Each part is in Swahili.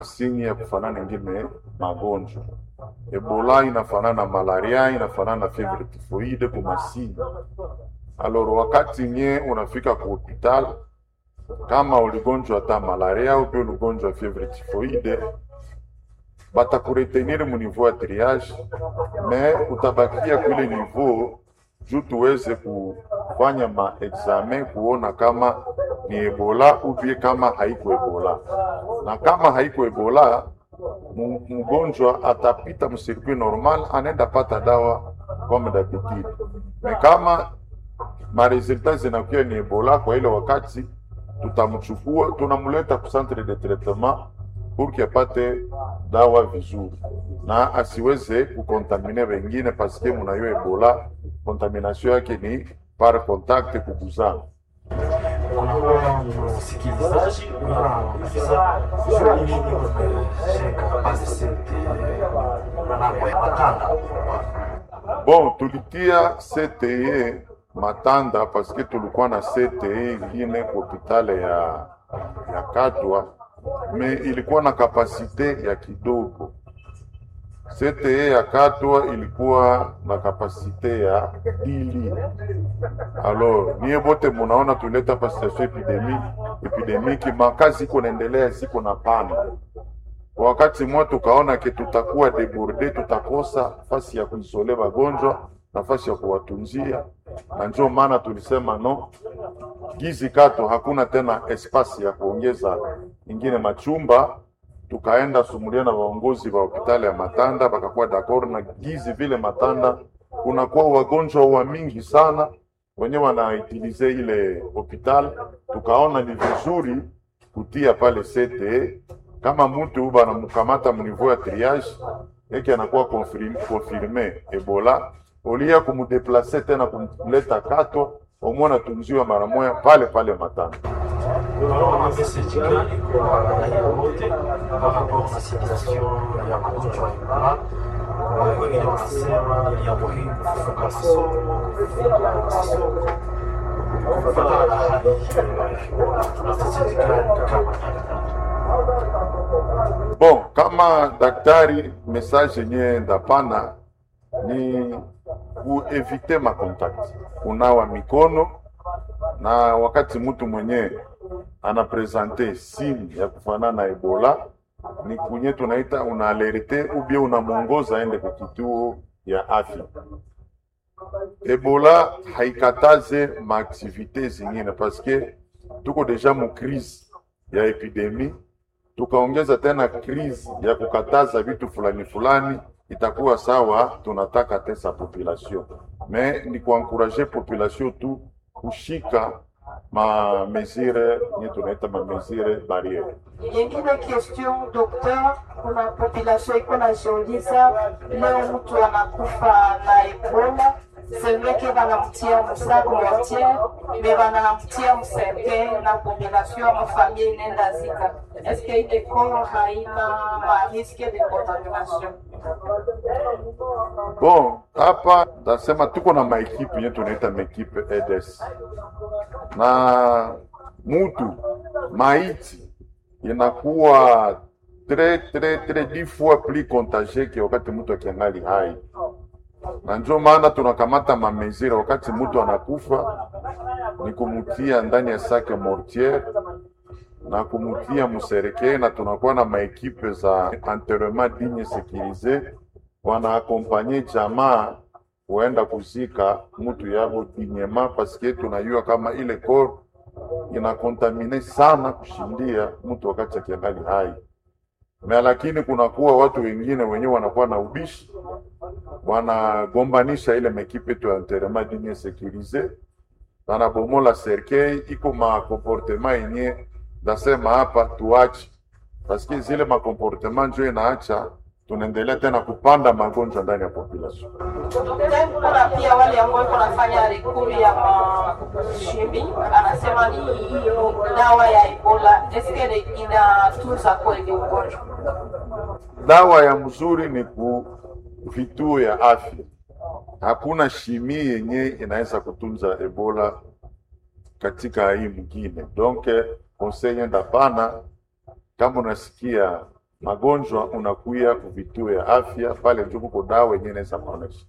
sinyi ya kufanana ingine magonjwa. Ebola inafanana na malaria, inafanana na fever typhoide kwa masini. Alors wakati nye unafika ku hospital kama uligonjwa hata malaria au pia uligonjwa fever typhoide, batakuretenir mu niveau ya triage, me utabakia kule niveau juu tuweze kufanya maexamen kuona kama ni ebola ubie kama haiko ebola, na kama haiko ebola mu- mgonjwa atapita msirkuit normal, anaenda pata dawa comme d'habitude. Me kama maresultat zinakuwa ni ebola, kwa ile wakati tutamchukua tunamleta ku centre de traitement pour que apate dawa vizuri na asiweze kukontamine wengine, paske munayo ebola kontamination yake ni par contact kuguzana. Kuna msikilizaji unauliza juu ni nini umesheka basi sente manamo ya matanda Bon, tulitia CTE Matanda paske tulikuwa na CTE ingine hopitale ya, ya Katwa me ilikuwa na kapasite ya kidogo. CTE ya Katwa ilikuwa na kapasite ya dili. Alors niye bote munaona tuleta pa situation epidemi epidemiki, makazi iko naendelea, ziko na pana wakati mmoja tukaona ke tutakuwa deborde, tutakosa nafasi ya kuisole wagonjwa, nafasi ya kuwatunzia, na ndio maana tulisema no gizi kato, hakuna tena espasi ya kuongeza ingine machumba. Tukaenda sumulia na waongozi wa hospitali ya Matanda, bakakuwa d'accord na gizi vile Matanda kunakuwa wagonjwa wa mingi sana wenye wanaitilize ile hospital, tukaona ni vizuri kutia pale CTE kama mtu banamkamata mniveau ya triage eke anakuwa confirme, confirme Ebola olia kumudeplace tena kumleta Katwa omwe anatunziwa mara moja pale pale Matanda. unaona message gani kwa raia wote par rapport na situation ya magonjwa ya Ebola? Eh, Wengine wanasema ni ya muhimu kufunga masomo, kufunga masoko kufatana na hali hiyo ya Ebola. Tuna message gani kama daktari? Bon, kama daktari, message yenye ndapana ni kuevite makontakti, kunawa mikono, na wakati mtu mwenye anapresente signe ya kufanana na Ebola ni kunye tunaita unaalerte ubie unamwongoza aende kwa kituo ya afya. Ebola haikataze maaktivite zingine paske tuko deja mu crise ya epidemie tukaongeza tena crise ya kukataza vitu fulani fulani, itakuwa sawa. Tunataka tesa population me ni kuankuraje population tu kushika ma mesure nye tunaita ma mesure barriere. Yengine question docteur, kuna population iko najiuliza leo mtu anakufa na Ebola semeke banamtia musac mortier me banamtia mserke na population ya mafamille inenda zika eske ile koro haina mariske de contamination Bon, hapa tasema tuko na maekipe yenye tunaita maekipe EDS na mutu maiti inakuwa tre tre tre dix fois plus contagie ke wakati mtu akiangali hai, na ndio maana tunakamata mamezira wakati mtu anakufa ni kumutia ndani ya sake mortiere na kumutia musereke, na tunakuwa na maekipe za enterrement digne sécurisé wanaakompanye jamaa kuenda kuzika mtu yabo dinyema, paske tunajua kama ile kor inakontamine sana kushindia mtu wakati akiangali hai na, lakini kunakuwa watu wengine wenyewe wanakuwa na ubishi, wanagombanisha ile mekipe tu ya enterrement digne sécurisé, wanabomola serkei, iko makomportema yenye ndasema hapa tuache, paske zile makomportema njo inaacha tunaendelea tena kupanda magonjwa ndani ya population. Daktari, kuna pia wale ambao iko nafanya rekuri ya mashimi, anasema ni dawa ya Ebola, eske inatunza kweli ugonjwa? Dawa ya mzuri ni ku vituo ya afya. Hakuna shimi yenye inaweza kutunza Ebola katika hii mwingine. Donc conseil ndapana, kama unasikia magonjwa unakuya kuvituo ya afya pale njo kuko dawa yenyewe inaweza kuonesha.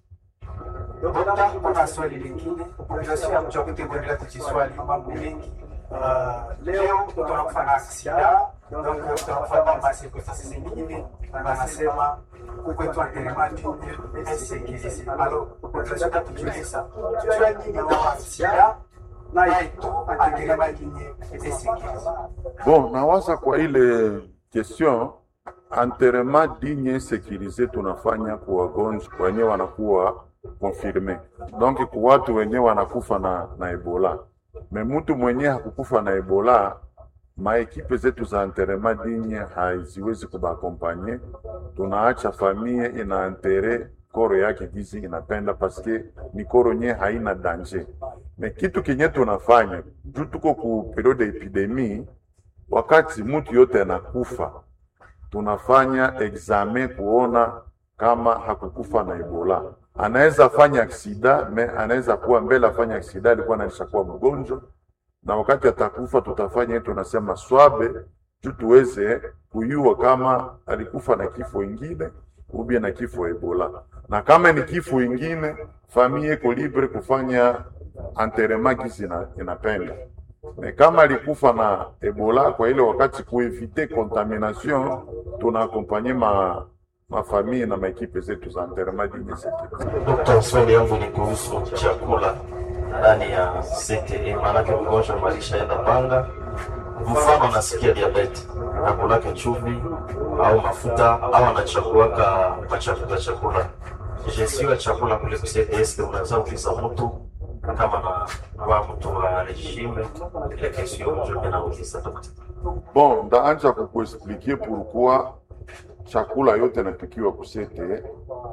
Dokta, kuna swali lingine population ya mji wa Butembo endelea kujiswali mambo mengi. Uh, leo mtu anakufa na aksida, donc mtu anakufa na circonstances zingine, anasema kwetu antelemati esekirisi. Alors, population ya tujiuliza, tujua nini na aksida na yetu antelemati esekirisi. Bon, nawaza kwa ile question enterrement digne sécurisé tunafanya kwa wagonjwa wenyewe wanakuwa confirme, donc kwa watu wenyewe wanakufa na, na Ebola. Me mtu mwenyewe hakukufa na Ebola, maekipe zetu za enterrement digne haziwezi kubakompanye, tunaacha famille ina enterre koro yake gizi inapenda paske ni koro nye haina danger. Me kitu kenye tunafanya juu tuko ku periode epidemie wakati mtu yote anakufa, tunafanya examen kuona kama hakukufa na Ebola. Anaweza fanya aksida me anaweza kuwa mbele afanya aksida alikuwa anaisha kuwa mgonjwa, na wakati atakufa tutafanya yetu tunasema swabe juu tuweze kuyua kama alikufa na kifo ingine ubie na kifo Ebola, na kama ni kifo ingine famille iko libre kufanya enterrement kisi ina- inapenda me kama alikufa na Ebola kwa ile wakati kuevite contamination, tunaakompanye ma mafamii na maekipe zetu za enterrement digne sécurisé. Dokta, swali yangu ni kuhusu chakula ndani ya CTE, maanake mgonjwa malishaenda panga, mfano anasikia diabeti, akulake chumvi au mafuta au anachakuaka machakula chakula gestion ya chakula kule ku CTS, unaweza uliza mtu kama na kwa mtu wa regime ile kesio ndio nauliza dokta. Bon, ndaanja kukuexpliquer pourquoi chakula yote napikiwa kusete.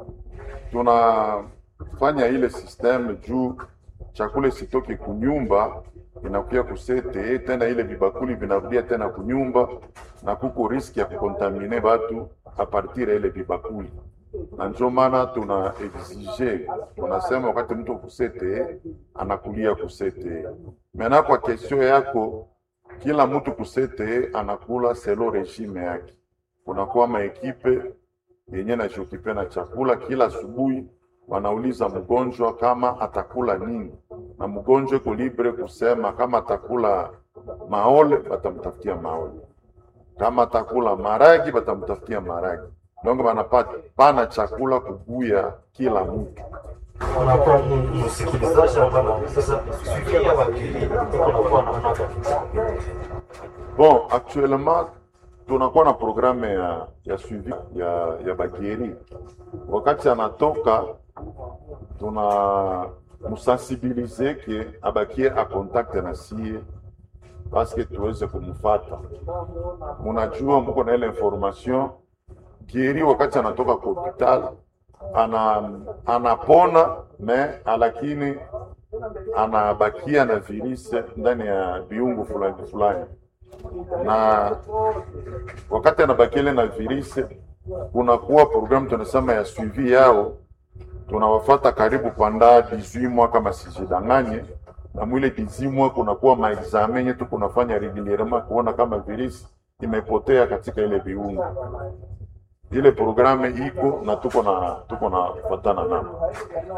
Tunafanya ile systeme juu chakula isitoke kunyumba inakuya kusete, tena ile vibakuli vinarudia tena kunyumba, na kuko riski ya kukontamine batu a partir ya ile vibakuli, na njo maana tuna exige, tunasema wakati mtu kusete anakulia kusete. Mena kwa kesio yako kila mtu kusete anakula selo regime yake. Kunakuwa maekipe yenye najiokipe na chakula kila asubuhi, wanauliza mgonjwa kama atakula nini, na mgonjwa iko libre kusema kama atakula maole, batamtafutia maole, kama atakula maragi, batamtafutia maragi. Donc banapata pana chakula kubuya kila mtu. Unakuwa msikilizaji ambaye anauliza suivia wakili, unakuwa naona Bon, actuellement tunakuwa na programme ya, ya suivi ya, ya bakieri. Wakati anatoka tuna musensibilize ke abakie a contact na sie paske tuweze kumfata. Munajua muko na ile information kieri, wakati anatoka kwa hospital ana anapona me lakini anabakia na virusi ndani ya viungo fulani fulani na wakati anabakiele na virusi, kunakuwa programu tunasema ya suivi yao, tunawafata karibu panda 18 mois kama sijidanganye, na mwile 18 mois kunakuwa maexamen yenye tu kunafanya regulierement kuona kama virusi imepotea katika ile viungo. Ile programu iko na tuko na tuko na kufatana nao.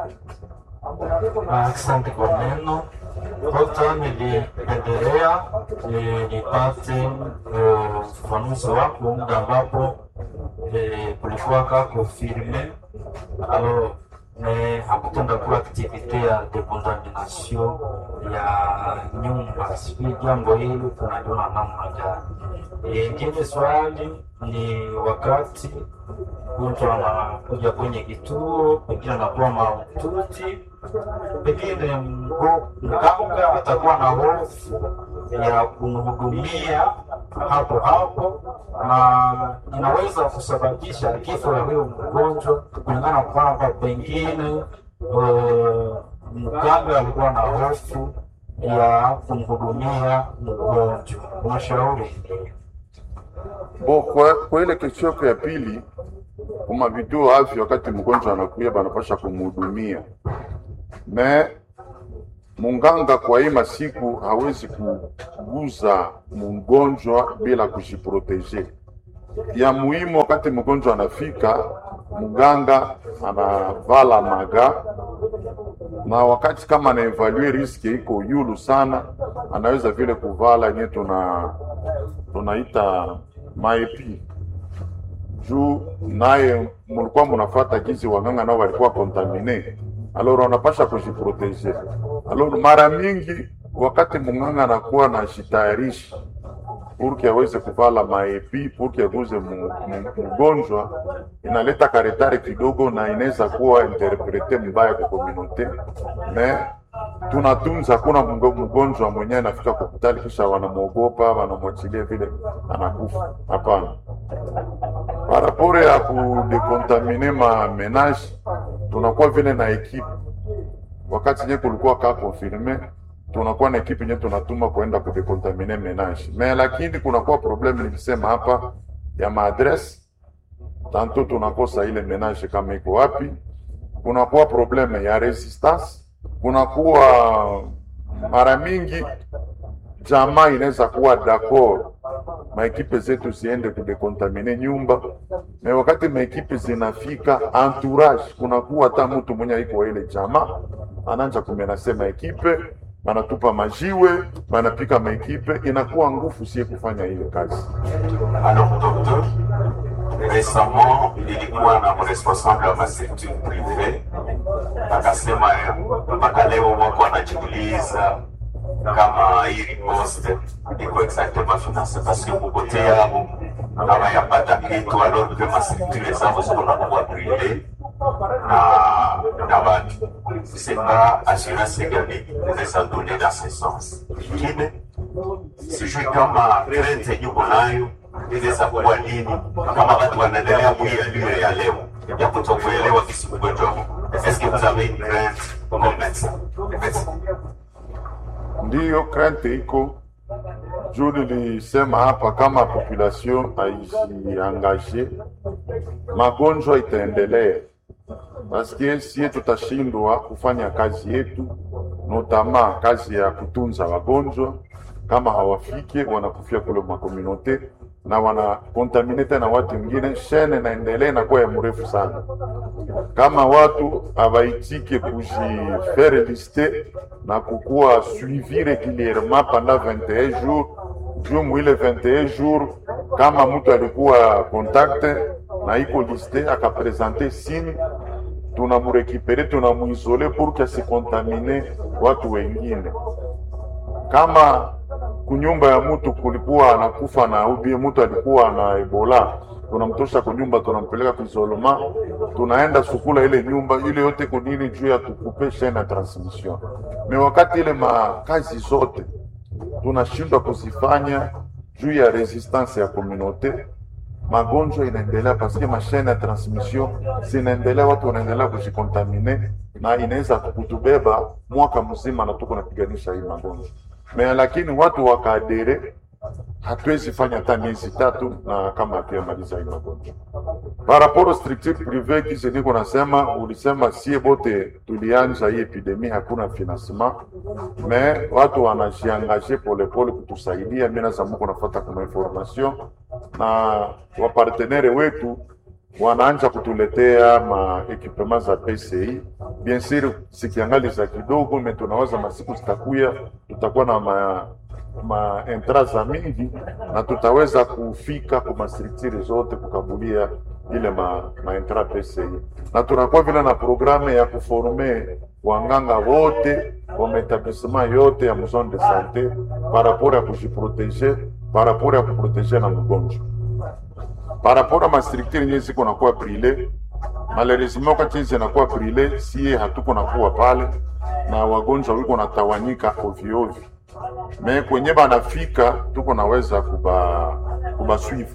Asante kwa neno Dokta, nilipendelea eh, nipate eh, ufafanuzi wako muda ambapo eh, kulikuwa ka confirme alors mais hakutenda kuwa aktivite ya decontamination ya nyumba. Sijui jambo hili tunaliona namna gani? Eh, Ingine swali ni wakati mtu anakuja kwenye kituo, pengine anakuwa mahututi, pengine mgo- mganga atakuwa na hofu ya kumhudumia hapo hapo, na inaweza kusababisha kifo ya huyo mgonjwa, kulingana na kwamba pengine eh, mganga alikuwa na hofu ya kumhudumia mgonjwa. Unashauri Bo, kwa, kwa ile kesho yako ya pili, kuma vituo afya, wakati mgonjwa anakuya banapasha kumhudumia me munganga kwa hii masiku hawezi kuguza mgonjwa bila kujiproteje. ya muhimu wakati mgonjwa anafika, mganga anavala maga na wakati kama anaevalue riski iko yulu sana, anaweza vile kuvala yenye tuna tunaita maepi juu naye mulikuwa munafata gizi waganga nao walikuwa kontamine, alors wanapasha kujiproteje. Alors mara mingi wakati munganga anakuwa na jitayarishi purki aweze kuvala maepi purki aguze mu- mu- mgonjwa, inaleta karetare kidogo na inaweza kuwa interprete mbaya kwa komunote me tunatunza, hakuna mgo- mgonjwa mwenyewe anafika kwa hospitali kisha wanamwogopa wanamwachilia vile anakufa. Hapana, parapore ya kudekontamine ma menage tunakuwa vile na ekipe wakati nye kulikuwa ka confirme tunakuwa na ekipe nye tunatuma kuenda kudekontamine menage me, lakini kunakuwa probleme nilisema hapa ya maadresse tanto tunakosa ile menage kama iko wapi, kunakuwa probleme ya resistance, kunakuwa mara mingi jamaa inaweza kuwa d'accord maekipe zetu ziende kudekontamine nyumba me wakati maekipe zinafika entourage, kunakuwa hata mtu mwenye iko ile jamaa anaanza kumenase maekipe, banatupa majiwe, banapika maekipe, inakuwa ngufu sie kufanya ile kazi. Alors, docteur, récemment, nilikuwa na responsable wa mastructure prive akasema mpaka leo wako wanajiuliza kama hii riposte iko exactement finance parce que kukote yabo hawayapata kitu alors que mastructure zabo ziko na kuwa prive na na watu c'est pas assurance gani inaweza donner dans ce sens ingine sijui kama crainte yenye uko nayo inaweza kuwa nini, kama watu wanaendelea kuialio ya leo ya kutokuelewa kisi ugonjwa huu. Est-ce que vous avez une crainte comme médecin? Merci. Ndiyo krente iko juu nilisema hapa, kama population haijiangaje, magonjwa itaendelea, paske sie tutashindwa kufanya kazi yetu, notama kazi ya kutunza wagonjwa. Kama hawafike wanakufia kule makomunote na wanakontamine tena watu wengine, shene naendelea inakuwa ya mrefu sana kama watu hawaitike kujifere liste na kukuwa suivi regulierement pendant 21 jours juu mwile 21 jours, kama mtu alikuwa contact na iko liste akapresente signe, tunamurekipere tunamuisole pour que asikontamine watu wengine. Kama kunyumba ya mtu kulikuwa anakufa na ubie mtu alikuwa na Ebola, tunamtosha kunyumba, tunampeleka kuisolema, tunaenda sukula ile nyumba ile yote kunini juu ya tukupe chaine ya transmission. Me wakati ile makazi zote tunashindwa kuzifanya juu ya resistance ya communauté, magonjwa inaendelea paske mashine ya transmission zinaendelea, watu wanaendelea kujikontamine na inaweza kutubeba mwaka mzima na tuko napiganisha hii magonjwa me, lakini watu wakaadere, hatuwezi fanya hata miezi tatu na kama hatuyamaliza hii magonjwa. Par rapport au structure privé kisi niko nasema, ulisema sie bote tulianja hii epidemie, hakuna financement me watu wanajiangaje polepole kutusaidia. Mimi naza muko nafuata kuna information na wapartenere wetu wanaanja kutuletea ma equipement za PCI. Bien sûr sikiangali za kidogo, me tunawaza masiku zitakuya, tutakuwa na ma ma entra za mingi na tutaweza kufika kwa mastructure zote kukabulia ile ma, ma entra PCI, na tunakuwa vile na programe ya kuforme wanganga wote wa maetablissement yote ya zone de sante par rapport ya kujiproteger par rapport ya kuproteger na mgonjwa par rapport à ma structure yenyewe ziko nakuwa prile malheureusement wakati hizi zinakuwa prile, sie hatuko nakuwa pale na wagonjwa wiko natawanyika ovyo ovyo, me kwenye banafika tuko naweza kuba kubaswivu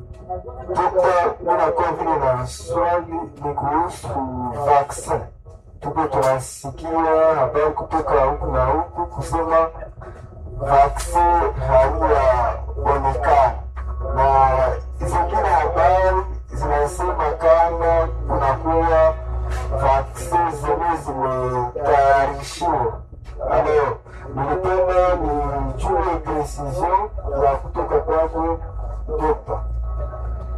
Dokta, unakuwa vile na swali ni kuhusu vaccin. Tuko tunasikia habari kutoka huku na huku kusema vaccin haiyaonekana, na zingine habari zinasema kama kunakuwa vaccin zenye zimetayarishiwa. Leo nilipenda nijue precision ya kutoka kwako dokta.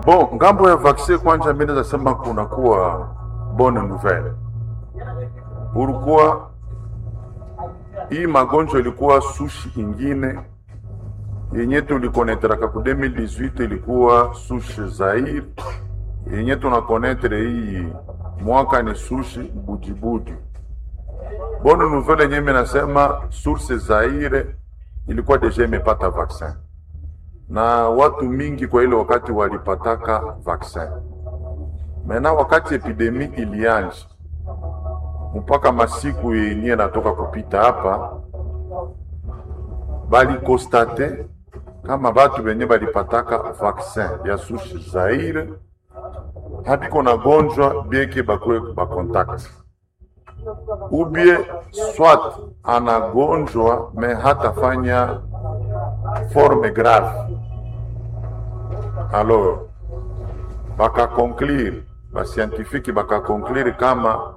Bon, ngambo ya vaccin kwanza, mimi naweza sema kunakuwa bonne nouvelle. Pourquoi hii magonjwa ilikuwa sushi ingine yenye tulikonetraka ku 2018 ilikuwa sushi Zaire, yenye tunakonetre hii mwaka ni sushi bujibuji. Bonne nouvelle yenye mimi nasema source Zaire ilikuwa deja imepata vaccin na watu mingi kwa ile wakati walipataka vaccin. Mena wakati epidemi ilianja mpaka masiku yenye natoka kupita hapa, balikostate kama batu benye balipataka vaccin ya sushi Zaire habiko na gonjwa bieke bakwe bakontakti ubie swat anagonjwa me hatafanya forme grave alors bakakonklire bascientifique bakakonklire kama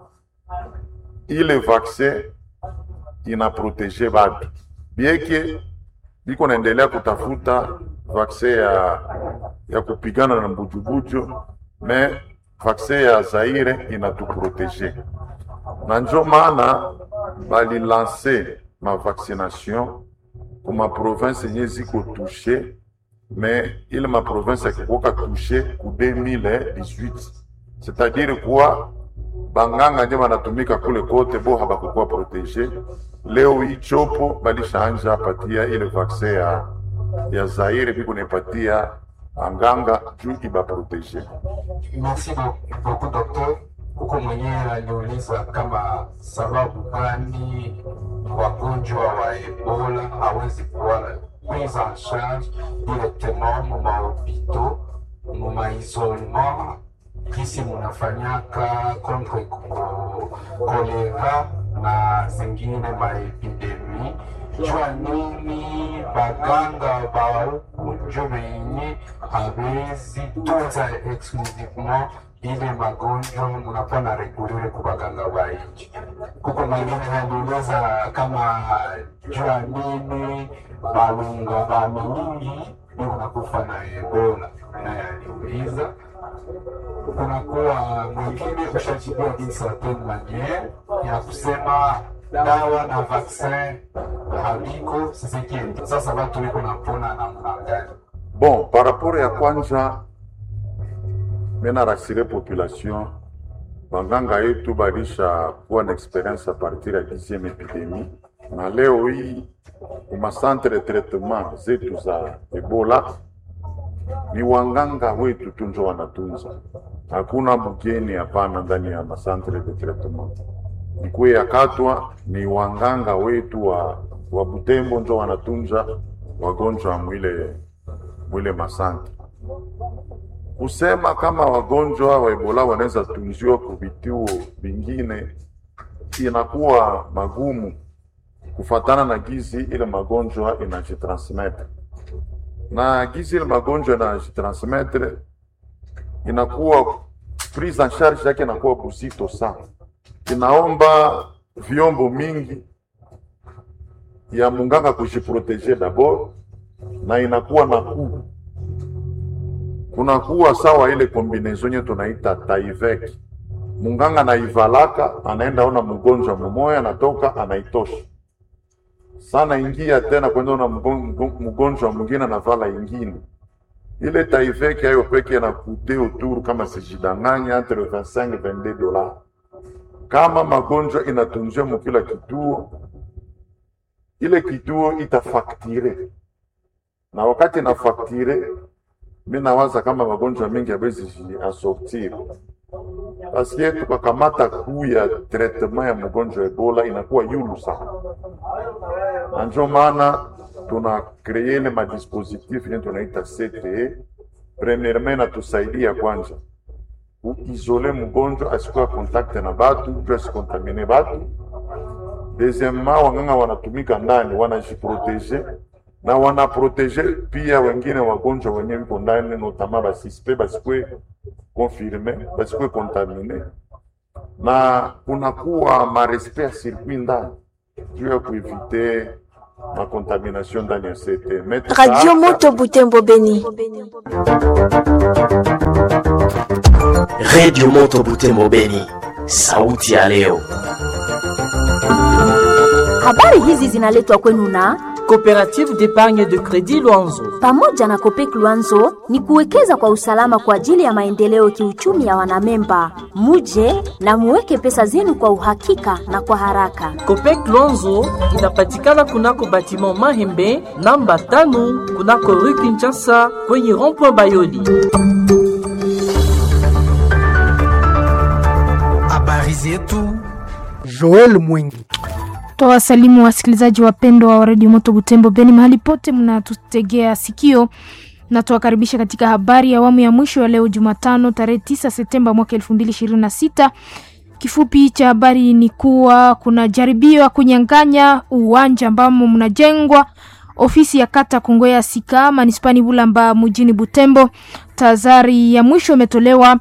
ile vaccin inaprotege batu bieke biko naendelea kutafuta vaccin ya, ya kupigana na mbujubuju me vaccin ya Zaire inatuprotege na njo maana balilanse mavaccination kuma province yenye ziko touche me ile maprovince yakikuwaka touche ku 2018 c'est-à-dire kuwa banganga nje banatumika kule kote bo habakukuwa protege. Leo hii chopo balishaanja patia ile vaccin ya, ya Zaire biko nepatia anganga juu ibaprotege. Merci beaucoup docteur. Huko mwenyewe aliuliza kama sababu gani wagonjwa wa Ebola hawezi kuwa prise en charge directement mu mahopito mu maisolement kisi munafanyaka contre kolera na zingine maepidemi jua nini baganga ba huku njo benye hawezi tunza exclusivement ile magonjwa munakuwa na regulere ku baganga ba nchi. Kuko mwingine aliuliza kama jua nini balunga ba mingi ndio kunakufa na Ebola, naye aliuliza kunakuwa mwingine ushajibiwa d'une certaine maniere ya kusema dawa na vaccin habiko sisikini. Sasa watu wiko napona namna gani? Bon, par rapport ya kwanza mena rasire population banganga yetu balisha kuwa na experience a partir ya 10e epidemie, na leo hii kuma centre de traitement zetu za Ebola ni wanganga wetu tunjo wanatunza, hakuna mgeni hapana ndani ya masantre de traitement. Ikuwe ya Katwa ni wanganga wetu wa, wa Butembo njo wanatunza wagonjwa mwile mwile masantre kusema kama wagonjwa wa Ebola wanaweza tunziwa ku vituo vingine inakuwa magumu kufatana na gizi ile magonjwa inajitransmetre, na gizi ile magonjwa inajitransmetre inakuwa prise en charge yake inakuwa buzito sana, inaomba vyombo mingi ya munganga kujiproteje dabord, na inakuwa na kuu kunakuwa sawa ile kombinezon nye tunaita taivek. Munganga anaivalaka anaenda ona mgonjwa mumoya, anatoka anaitosha sana, ingia tena kwenda ona mgonjwa mwingine anavala ingine. Ile taivek ayo peke na kute autour kama sijidanganya entre 25 22 dollars. Kama magonjwa inatunziwa mukila kituo, ile kituo itafaktire, na wakati inafaktire mi nawaza kama magonjwa mengi hawezi asortir paske tukakamata kuu ya traitement ya mgonjwa Ebola inakuwa yulu sana, na njo maana tuna kreye ile madispositif yenye tunaita CTE. Premièrement inatusaidia kwanza kuizole mgonjwa asikuwa kontakte na batu juu asikontamine batu. Deuxièmement, wanganga wanatumika ndani wanajiprotege na wanaprotege pia wengine wagonjwa wenye wiko ndani, notama basispe basikwe konfirme basikwe kontamine, na kunakuwa marespect ya circuit ndani juu ya kuevite makontamination ndani ya sete. Mais Radio tusaanza- Moto Butembo Beni. Radio Moto Butembo Beni, sauti ya leo. Habari hizi zinaletwa kwenu na Coopérative d'épargne de crédit Luanzo. pamoja na Kopek Luanzo ni kuwekeza kwa usalama kwa ajili ya maendeleo kiuchumi ya wanamemba. Muje na muweke pesa zenu kwa uhakika na kwa haraka. Copec Luanzo inapatikana kunako batiment Mahembe namba tano kunako rue Kinshasa kwenye rond-point Bayoli. Habari zetu Joel Mwingi. Twawasalimu wasikilizaji wapendwa wa redio Moto Butembo Beni mahali pote mnatutegea sikio, na tuwakaribisha katika habari ya awamu ya mwisho ya leo Jumatano tarehe 9 Septemba mwaka 2026. Kifupi cha habari ni kuwa kuna jaribio ya kunyang'anya uwanja ambamo mnajengwa ofisi ya kata Kongoya Sika manispani Bulamba mjini Butembo. Tahadhari ya mwisho imetolewa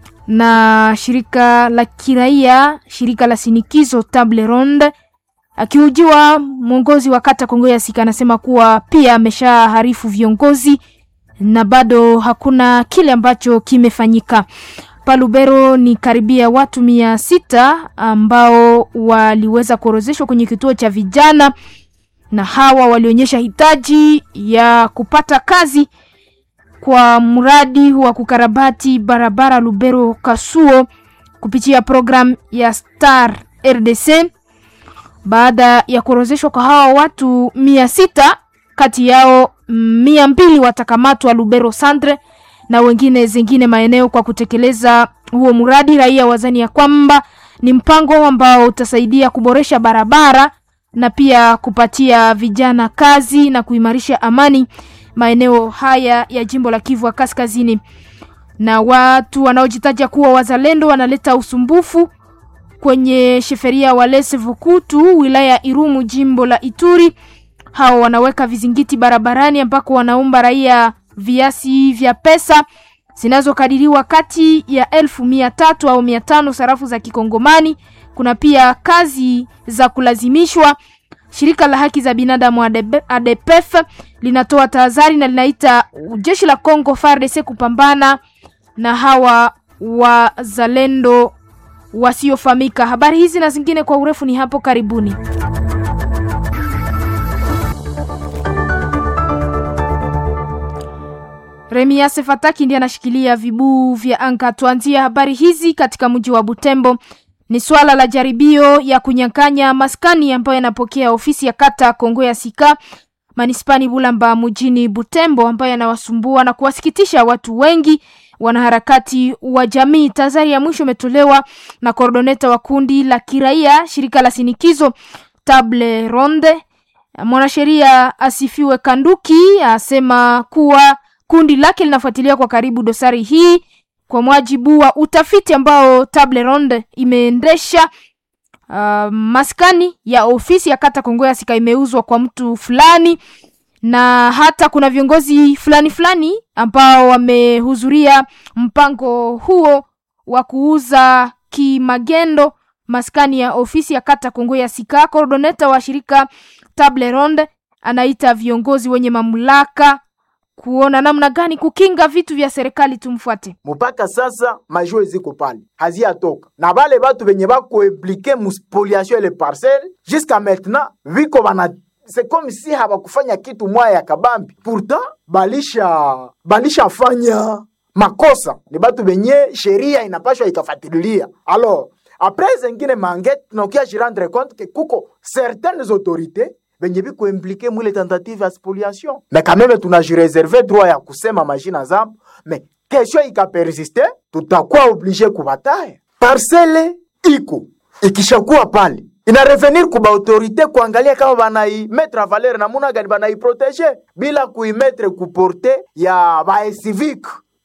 na shirika la kiraia, shirika la sinikizo Table Ronde. Akihojiwa mwongozi wa kata Kongoya Sika anasema kuwa pia ameshaharifu viongozi na bado hakuna kile ambacho kimefanyika. Palubero ni karibia watu mia sita ambao waliweza kuorozeshwa kwenye kituo cha vijana, na hawa walionyesha hitaji ya kupata kazi kwa mradi wa kukarabati barabara Lubero Kasuo kupitia program ya Star RDC. Baada ya kuorozeshwa kwa hawa watu mia sita, kati yao mia mbili watakamatwa Lubero Centre na wengine zingine maeneo kwa kutekeleza huo mradi. Raia wazani ya kwamba ni mpango ambao utasaidia kuboresha barabara na pia kupatia vijana kazi na kuimarisha amani maeneo haya ya jimbo la Kivu ya Kaskazini. Na watu wanaojitaja kuwa wazalendo wanaleta usumbufu kwenye sheferia Walese Vukutu wilaya ya Irumu jimbo la Ituri. Hao wanaweka vizingiti barabarani ambako wanaomba raia viasi vya pesa zinazokadiriwa kati ya elfu mia tatu au mia tano sarafu za Kikongomani. Kuna pia kazi za kulazimishwa. Shirika la haki za binadamu ADB- ADPF linatoa tahadhari na linaita jeshi la Kongo FARDC kupambana na hawa wazalendo wasiofahamika. Habari hizi na zingine kwa urefu ni hapo karibuni. Remias Fataki ndiye anashikilia vibuu vya anga. Tuanzie habari hizi katika mji wa Butembo. Ni swala la jaribio ya kunyang'anya maskani ambayo yanapokea ofisi ya kata Kongo ya Sika manispani Bulamba mjini Butembo, ambayo yanawasumbua na kuwasikitisha watu wengi wanaharakati wa jamii. Tazari ya mwisho imetolewa na koordoneta wa kundi la kiraia shirika la sinikizo Table Ronde. Mwanasheria Asifiwe Kanduki asema kuwa kundi lake linafuatilia kwa karibu dosari hii kwa mujibu wa utafiti ambao Table Ronde imeendesha. Uh, maskani ya ofisi ya kata Kongo ya Sika imeuzwa kwa mtu fulani na hata kuna viongozi fulani fulani ambao wamehudhuria mpango huo wa kuuza kimagendo maskani ya ofisi ya kata Kongo ya Sika. Koordoneta wa shirika Table Ronde anaita viongozi wenye mamlaka kuona namna gani kukinga vitu vya serikali. Tumfuate. mpaka sasa majue ziko pale haziyatoka na bale batu benye bakoimplike muspoliation ile parcelle jusqu'à maintenant viko bana c'est comme si habakufanya kitu mwaya ya kabambi pourtant balisha balishafanya makosa ni batu benye sheria inapashwa ikafatililia alors après zengine mangete tunakia jirendre compte que kuko certaines autorités benye biko implike mwile tentative ya spoliation mais quand même tunajireserve droit ya kusema majina zabo mais kesho ikapersiste tutakuwa oblige kubataya parcele iko ikishakuwa pale ina revenir kuba autorité kuangalia kama banaimetre valeur namuna gani banaiprotege bila kuimetre kuporte ya baecivique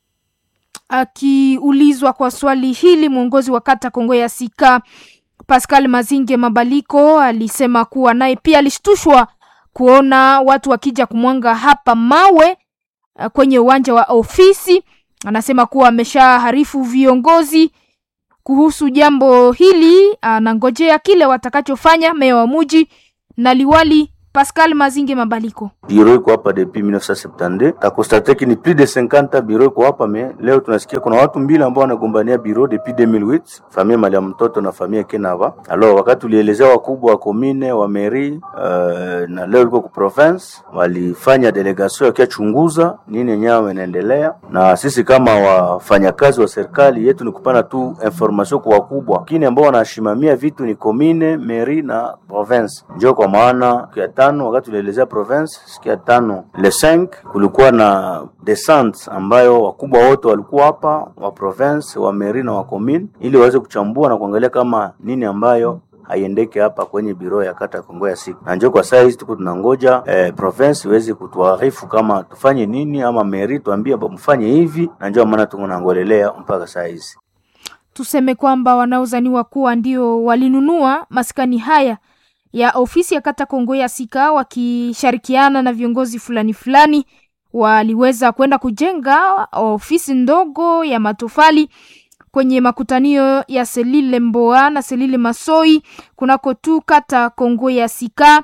Akiulizwa kwa swali hili, mwongozi wa kata Kongo ya Sika Pascal Mazinge Mabaliko alisema kuwa naye pia alishtushwa kuona watu wakija kumwanga hapa mawe uh, kwenye uwanja wa ofisi. Anasema kuwa ameshaharifu viongozi kuhusu jambo hili, anangojea kile watakachofanya meya wa muji na liwali Pascal Mazinge Mabaliko. biro iko hapa depuis 1972 takonstate ki ni plus de 50 biro iko hapa me leo tunasikia kuna watu mbili ambao wanagombania biro depuis 2008 famia mali ya mtoto na famia Kenava. Alors wakati tulielezea wakubwa wa komine wa mairie uh, na leo liko ku province walifanya delegation wakiachunguza nini yenyewe inaendelea, na sisi kama wafanyakazi wa serikali yetu ni kupana tu information kwa wakubwa, lakini ambao wanashimamia vitu ni komine, mairie na province. Ndio kwa maana siku ya tano wakati tulielezea province, siku ya tano le 5 kulikuwa na descente ambayo wakubwa wote walikuwa hapa wa province, wa mairie na wa commune, ili waweze kuchambua na kuangalia kama nini ambayo haiendeke hapa kwenye biro ya kata Kongo ya siku, na njoo kwa saa hizi tuko tunangoja eh, province iweze kutuarifu kama tufanye nini, ama mairie tuambie mfanye hivi, na njoo maana tunangolelea mpaka saa hizi. Tuseme kwamba wanaozaniwa kuwa ndio walinunua maskani haya ya ofisi ya kata Kongo ya Sika wakishirikiana na viongozi fulani fulani waliweza kwenda kujenga ofisi ndogo ya matofali kwenye makutanio ya Selile Mboa na Selile Masoi kunako tu kata Kongo ya Sika.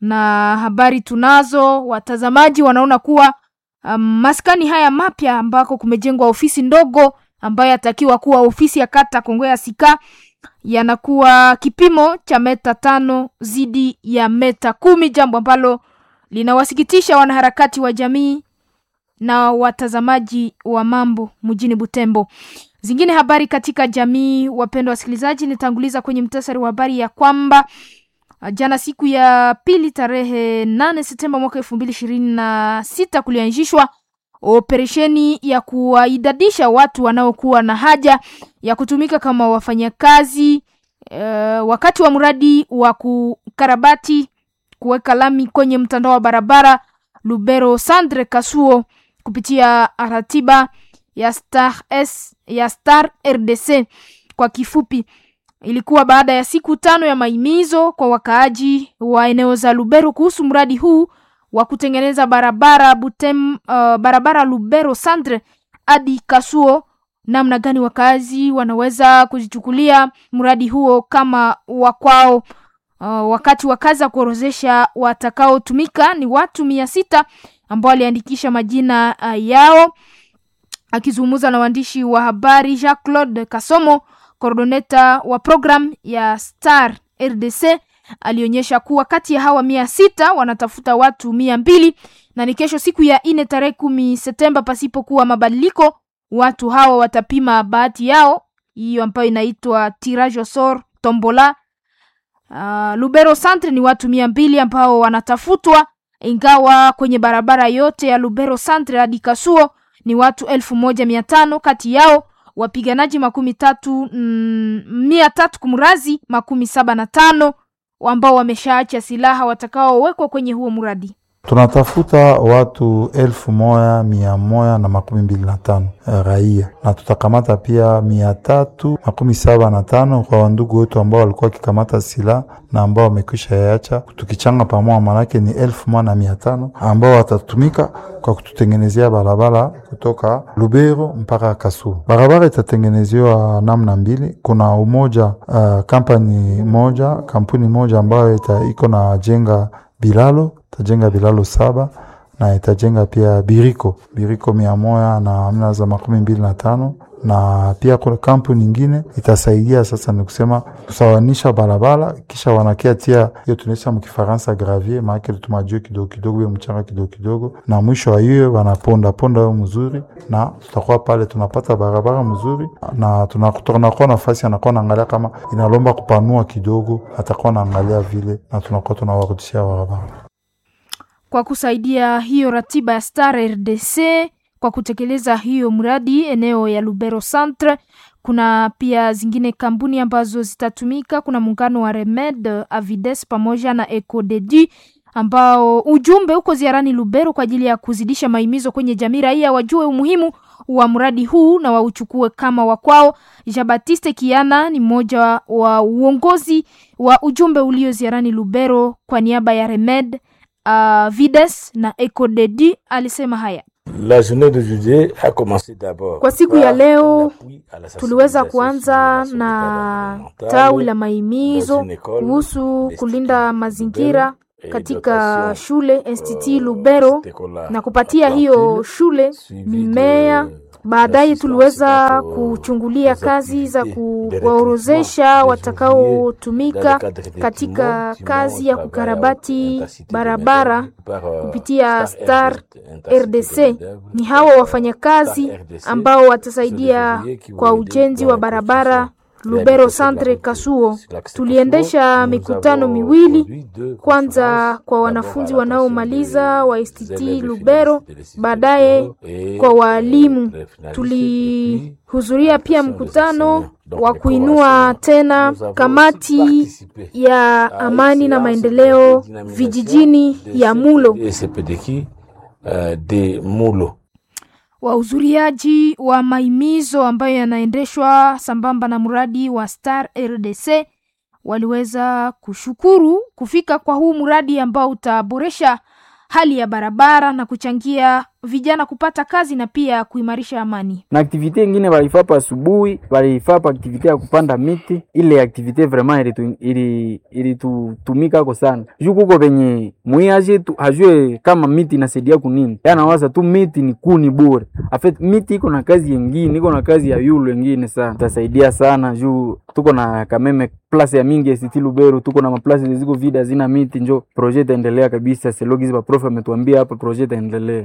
Na habari tunazo, watazamaji wanaona kuwa um, maskani haya mapya ambako kumejengwa ofisi ndogo ambayo yatakiwa kuwa ofisi ya kata Kongo ya Sika yanakuwa kipimo cha meta tano zidi ya meta kumi, jambo ambalo linawasikitisha wanaharakati wa jamii na watazamaji wa mambo mjini Butembo. Zingine habari katika jamii, wapendwa wasikilizaji, nitanguliza kwenye mtasari wa habari ya kwamba jana siku ya pili tarehe nane Septemba mwaka elfu mbili ishirini na sita kulianzishwa operesheni ya kuwaidadisha watu wanaokuwa na haja ya kutumika kama wafanyakazi e, wakati wa mradi wa kukarabati kuweka lami kwenye mtandao wa barabara Lubero Sandre Kasuo kupitia ratiba ya Star S, ya Star RDC kwa kifupi. Ilikuwa baada ya siku tano ya maimizo kwa wakaaji wa eneo za Lubero kuhusu mradi huu wa kutengeneza barabara Butem, uh, barabara Lubero Sandre hadi Kasuo, namna gani wakazi wanaweza kujichukulia mradi huo kama wakwao. Uh, wakati wakaza kuorozesha watakaotumika ni watu mia sita ambao waliandikisha majina uh, yao. Akizungumza na waandishi wa habari Jacques Claude Kasomo, koordoneta wa program ya Star RDC alionyesha kuwa kati ya hawa mia sita wanatafuta watu mia mbili na ni kesho siku ya ine tarehe kumi Septemba, pasipokuwa mabadiliko, watu hawa watapima bahati yao hiyo ambayo inaitwa tirage au sort tombola. Uh, Lubero Centre ni watu mia mbili ambao wanatafutwa, ingawa kwenye barabara yote ya Lubero Centre hadi Kasuo ni watu elfu moja mia tano kati yao wapiganaji makumi tatu mm, mia tatu kumrazi makumi saba na tano ambao wameshaacha silaha watakaowekwa kwenye huo mradi. Tunatafuta watu elfu moja mia moja na makumi mbili na tano raia na tutakamata pia mia tatu makumi saba na tano kwa wandugu wetu ambao walikuwa wakikamata silaha na ambao wamekwisha yacha, tukichanga pamoja, manake ni elfu moja na mia tano ambao watatumika kwa kututengenezea barabara kutoka Lubero mpaka Kasuo. Barabara itatengenezewa namna mbili. Kuna umoja uh, kampani moja kampuni moja ambayo iko na jenga bilalo itajenga bilalo saba na itajenga pia biriko biriko mia moja na amna za makumi mbili na tano na pia kuna kampuni nyingine itasaidia sasa, ni kusema kusawanisha barabara, kisha wanakia tia hiyo tunaisha mkifaransa gravier, maana tumajue kidogo kidogo, hiyo mchanga kidogo kidogo, na mwisho wa hiyo wanaponda ponda hiyo mzuri, na tutakuwa pale tunapata barabara mzuri, na tunakuwa nafasi anakuwa naangalia kama inalomba kupanua kidogo, atakuwa naangalia vile, na tunakuwa tunawarudishia barabara kwa kusaidia hiyo ratiba ya Star RDC kwa kutekeleza hiyo mradi eneo ya Lubero Centre. Kuna pia zingine kampuni ambazo zitatumika. Kuna muungano wa Remed, Avides pamoja na Ecodedi ambao ujumbe uko ziarani Lubero kwa ajili ya kuzidisha maimizo kwenye jamii, raia wajue umuhimu wa mradi huu na wauchukue kama wakwao. Jean Baptiste Kiana ni mmoja wa uongozi wa ujumbe ulio ziarani Lubero kwa niaba ya Remed, uh, Vides na Ecodedi alisema haya. La journée de juillet a commencé d'abord. Kwa siku ya leo tuliweza kuanza na tawi la maimizo kuhusu kulinda mazingira katika shule Institut Lubero na kupatia hiyo shule mimea. Baadaye tuliweza kuchungulia kazi za kuwaorozesha watakaotumika katika kazi ya kukarabati barabara kupitia Star RDC. Ni hawa wafanyakazi ambao watasaidia kwa ujenzi wa barabara Lubero Centre Kasuo. Tuliendesha mikutano miwili, kwanza kwa wanafunzi wanaomaliza wa STT Lubero, baadaye kwa waalimu. Tulihudhuria pia mkutano wa kuinua tena kamati ya amani na maendeleo vijijini ya Mulo. de Mulo Wahudhuriaji wa maimizo ambayo yanaendeshwa sambamba na mradi wa Star RDC waliweza kushukuru kufika kwa huu mradi ambao utaboresha hali ya barabara na kuchangia vijana kupata kazi na pia kuimarisha amani. na aktivite ingine walifapa asubuhi, walifapa aktivite ya kupanda miti. Ile aktivite vraiment ilitu- ili- ilitutumikako sana juu kuko venye mwiaje tu hajue kama miti inasaidia kunini, yanawaza tu miti ni kuni bure. Afet miti iko na kazi yengine, iko na kazi ya yulu yengine sana, itasaidia sana juu tuko na kameme place ya mingi ST Lubero, tuko na maplasi ziko vide hazina miti, njo projet itaendelea kabisa. Selogizi baprof ametuambia hapa projet itaendelea.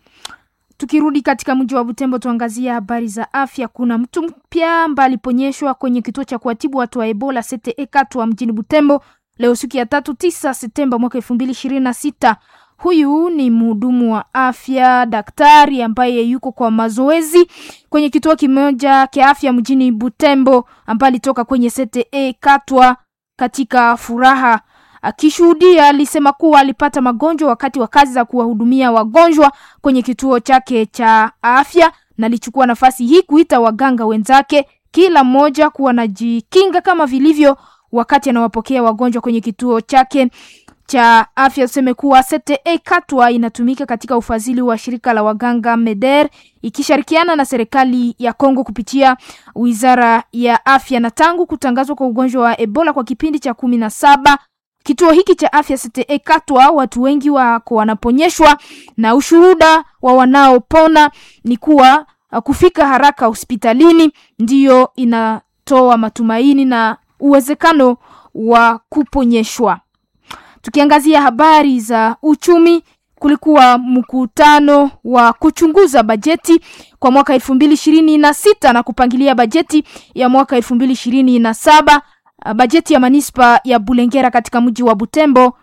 Tukirudi katika mji wa Butembo, tuangazie habari za afya. Kuna mtu mpya ambaye aliponyeshwa kwenye kituo cha kuwatibu watu wa Ebola CTE Katwa mjini Butembo leo siku ya tatu tisa Septemba mwaka elfu mbili ishirini na sita. Huyu ni mhudumu wa afya daktari ambaye yuko kwa mazoezi kwenye kituo kimoja cha afya mjini Butembo, ambaye alitoka kwenye CTE Katwa katika furaha akishuhudia alisema kuwa alipata magonjwa wakati wa kazi za kuwahudumia wagonjwa kwenye kituo chake cha afya, na alichukua nafasi hii kuita waganga wenzake, kila mmoja kuwa najikinga kama vilivyo wakati anawapokea wagonjwa kwenye kituo chake cha afya. Tuseme kuwa CTE Katwa inatumika katika ufadhili wa shirika la waganga MEDER ikishirikiana na serikali ya Kongo kupitia wizara ya afya, na tangu kutangazwa kwa ugonjwa wa Ebola kwa kipindi cha kumi na saba Kituo hiki cha afya CTE Katwa, watu wengi wako wanaponyeshwa, na ushuhuda wa wanaopona ni kuwa uh, kufika haraka hospitalini ndiyo inatoa matumaini na uwezekano wa kuponyeshwa. Tukiangazia habari za uchumi, kulikuwa mkutano wa kuchunguza bajeti kwa mwaka elfu mbili ishirini na sita na kupangilia bajeti ya mwaka elfu mbili ishirini na saba Uh, bajeti ya manispa ya Bulengera katika mji wa Butembo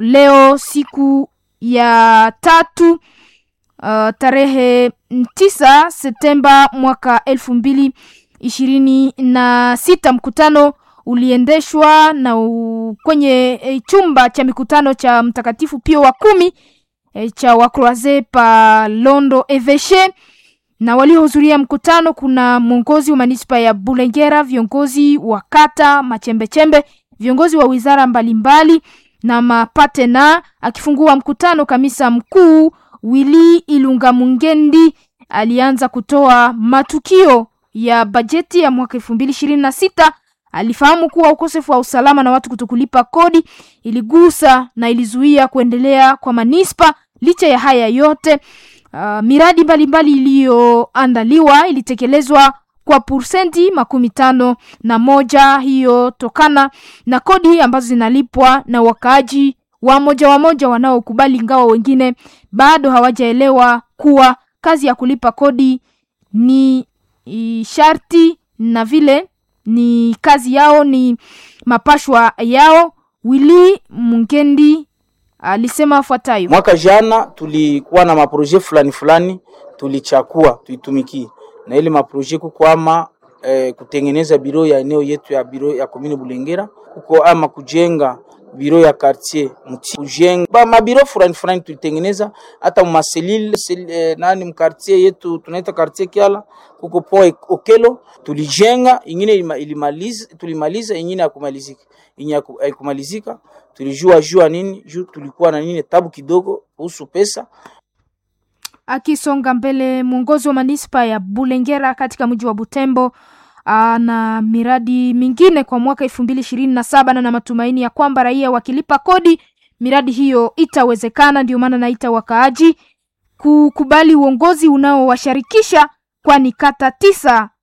leo siku ya tatu uh, tarehe tisa Septemba mwaka elfu mbili ishirini na sita. Mkutano uliendeshwa na u, kwenye e, chumba cha mikutano cha Mtakatifu Pio wa kumi e, cha Wakroise pa Londo Eveshe na waliohudhuria mkutano kuna mwongozi wa manispa ya Bulengera, viongozi wa kata Machembechembe, viongozi wa wizara mbalimbali na mapatena. Akifungua mkutano, kamisa mkuu Willy Ilunga Mungendi alianza kutoa matukio ya bajeti ya mwaka elfu mbili ishirini na sita. Alifahamu kuwa ukosefu wa usalama na watu kutokulipa kodi iligusa na ilizuia kuendelea kwa manispa. Licha ya haya yote Uh, miradi mbalimbali iliyoandaliwa ilitekelezwa kwa pursenti makumi tano na moja, hiyo tokana na kodi ambazo zinalipwa na wakaaji wa moja wa moja wanaokubali, ingawa wengine bado hawajaelewa kuwa kazi ya kulipa kodi ni i, sharti na vile ni kazi yao, ni mapashwa yao. Willy Mungendi alisema afuatayo: Mwaka jana tulikuwa na maproje fulani fulani tulichakua tuitumikie, na ile maproje kukwama eh, kutengeneza biro ya eneo yetu ya biro ya komini Bulengera, kuko ama kujenga biro ya quartier mti kujenga ba mabiro fulani fulani tulitengeneza, hata maselile sel, eh, nani mkartier yetu tunaita quartier Kiala, kuko po Okelo tulijenga, ingine ilima- ilimaliza tulimaliza, ingine hakumalizika, ingine haku- haikumalizika tulijua jua nini juu tulikuwa na nini tabu kidogo kuhusu pesa. Akisonga mbele, mwongozi wa manispa ya Bulengera katika mji wa Butembo na miradi mingine kwa mwaka elfu mbili ishirini na saba na na matumaini ya kwamba raia wakilipa kodi miradi hiyo itawezekana. Ndio maana naita wakaaji kukubali uongozi unaowashirikisha, kwani kata tisa